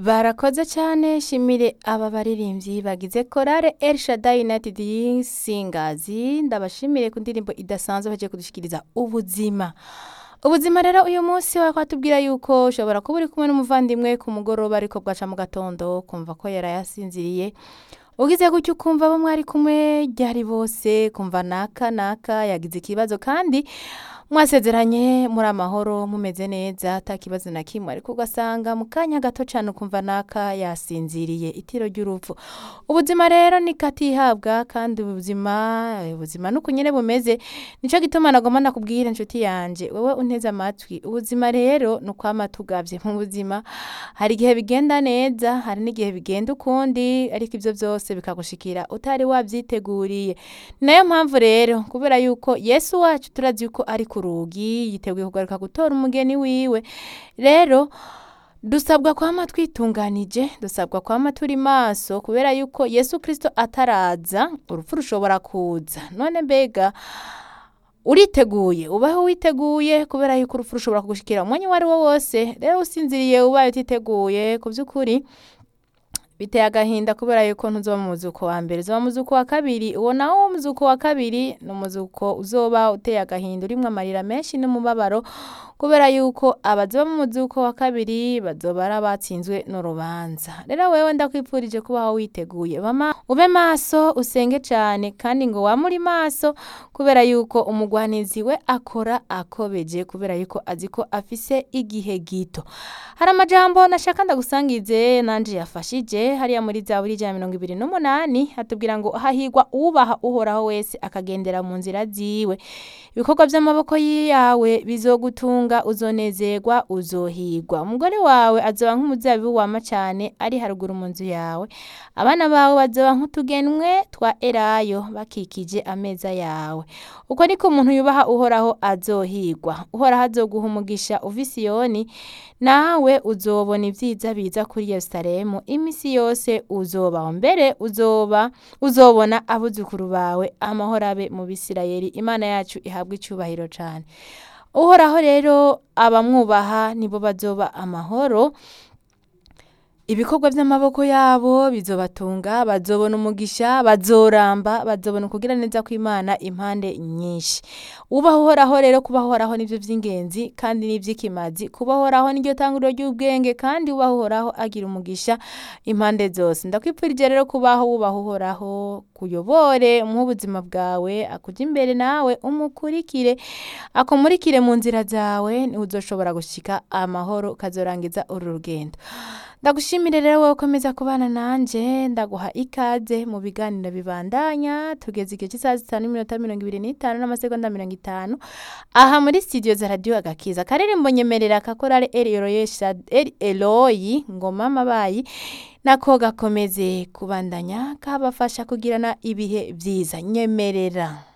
barakoze cyane shimire aba baririmbyi bagize korale El Shaddai United Singers ndabashimire ku ndirimbo idasanzwe baje kudushikiriza ubuzima ubuzima rero uyu munsi wakatubwira yuko ushobora kuba uri kumwe n'umuvandimwe ku mugoroba ariko bwaca mu gatondo kumva ko yarayasinziriye ugize gutyo ukumva abo mwari kumwe ryari bose kumva naka naka yagize ikibazo kandi mwasezeranye muri amahoro mumeze neza ata kibazo na kimwe ariko ugasanga mu kanya gato cyane ukumva naka yasinziriye itiro ry'urupfu ubuzima rero ni katihabwa kandi ubuzima ubuzima nuko nyine bumeze nicyo gituma nagomba nakubwira inshuti yanje wowe unteze amatwi ubuzima rero ni ukwama tugavye mu buzima hari igihe bigenda neza hari n'igihe bigenda ukundi ariko ibyo byose bikagushikira utari wabyiteguriye ni nayo mpamvu rero kubera yuko yesu wacu turazi yuko ari ku rugi yiteguye kugaruka gutora umugeni wiwe rero dusabwa kwama twitunganije dusabwa kwama turi maso kubera yuko yesu kirisito ataraza urupfu rushobora kuza none mbega uriteguye ubaho witeguye kubera yuko urupfu rushobora kugushikira umwanya uwo ari wo wose rero usinziriye ubaye utiteguye ku by'ukuri biteye agahinda kubera yuko ntuzoba mu muzuko wa mbere uzoba mu muzuko wa kabiri uwo nawo wo muzuko wa kabiri ni umuzuko uzoba uteye agahinda urimwo amarira menshi n'umubabaro kubera yuko abazoba mu muzuko wa kabiri bazoba ari abatsinzwe n'urubanza rero wewe ndakwipfurije kubaho witeguye bama ube maso usenge cyane kandi ngo wame uri maso kubera yuko umugwanizi we akora akobeje kubera yuko azi ko afise igihe gito hari amajambo nashaka ndagusangize nanje yafashije hariya muri za buri ijana mirongo ibiri n'umunani hatubwira ngo hahigwa ubaha uhoraho wese akagendera mu nzira ziwe ibikorwa by'amaboko yawe bizogutunga uzonezerwa uzohigwa umugore wawe azoba nk'umuzabibu wama cyane ari haruguru mu nzu yawe abana bawe bazoba nk'utugenwe twa erayo bakikije ameza yawe uko niko umuntu yubaha uhoraho azohigwa uhoraho azoguha umugisha uva isiyoni nawe uzobona ibyiza biza kuri yerusalemu iminsi yose uzobaho mbere uzoba uzobona abuzukuru bawe amahoro abe mu bisirayeli imana yacu ihabwa icyubahiro cyane uhoraho rero abamwubaha nibo bazoba amahoro ibikorwa by'amaboko yabo bizobatunga bazobona umugisha bazoramba bazobona ukugira neza kw'imana impande nyinshi ubaho uhoraho rero kubaho uhoraho nibyo by'ingenzi kandi n'iby'ikimazi kubaho uhoraho niryo tanguriro ry'ubwenge kandi ubaho uhoraho agira umugisha impande zose ndakwipfurije rero kubaho wubaho uhoraho kuyobore umuhe ubuzima bwawe akujya imbere nawe umukurikire akumurikire mu nzira zawe niwe uzoshobora gushyika amahoro ukazorangiza uru rugendo ndagushimire rero wowe ukomeza kubana nanjye ndaguha ikaze mu biganiro bibandanya tugeze igihe cy'isaha zitanu n'iminota mirongo ibiri n'itanu n'amasegonda mirongo itanu aha muri studio za radiyo agakiza akaririmbo nyemerera kakorare eri eroyi ngoma mabayi nako gakomeze kubandanya kabafasha kugirana ibihe byiza nyemerera